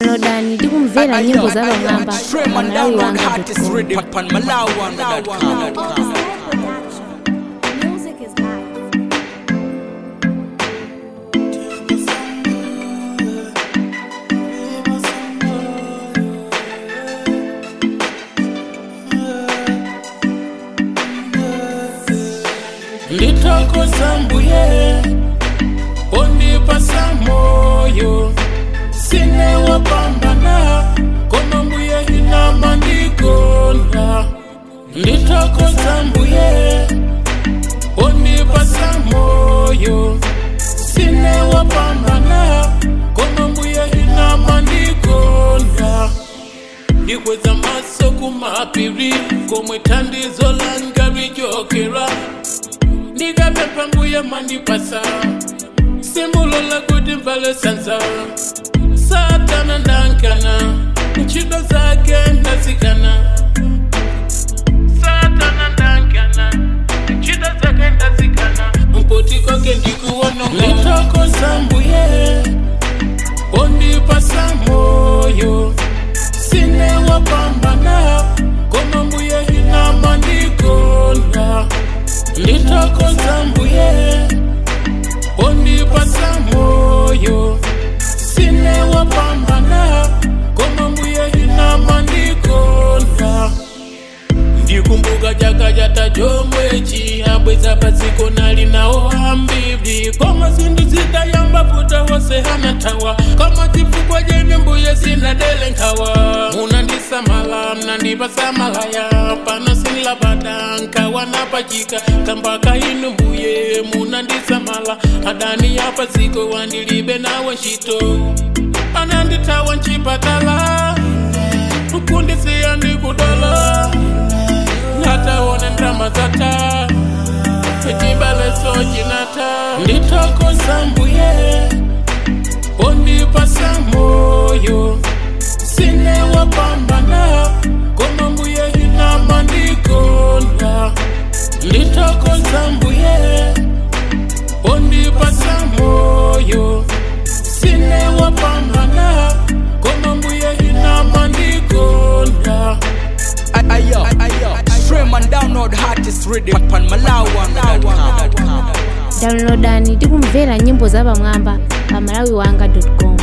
downloadani tikumvera nyimbo za pamwamba pa malawi wanga Music is life. nditokoza mbuye ondipasa moyo sine wapambana koma mbuye inama ndikonda nditokoza mbuye ondipasa moyo sine wapambana koma mbuye inama ndikonda ndikweza maso kumapiri komwe thandizo langa lijokera ndikapempha mbuye mandipasa simbulola kuti mvale sanza satana ndankana ntchito zake ndazikana satana ndankana ntchito zake ndazikana mpoti koke ndikuwononga nditokoza mbuye ondipasa moyo sine wapambana koma mbuye inama ndikonda nditokoza mbuye ondipasa moyo sine wapambana koma mbuye inama ndikonda ndikumbuka chaka chata chomwe chihabweza padziko nali nawo ambiri koma zinthu zidayamba vuta wose anathawa koma chifukwa chene mbuye sinadele nkhawa munandisamala mnandipasa malaya pano sinlabada nkhawa napachika kambaka inu mbuye munandisamala adani ya padziko wandilibe nawo ntchito anandithawa mchipatala kundisiya ndikudala nataona ndrama zata echibaleso chinata nditokoza mbuye ondipasa moyo sine wapambana koma mbuye inama ndikonda nditokoza mbuye ondipasa moyo sine wapambana koma mbuye inama ndikonda Ayo, ayo, stream and download hottest rhythm on malawan.com. downloadani tikumvera nyimbo za pamwamba pa malawi wanga com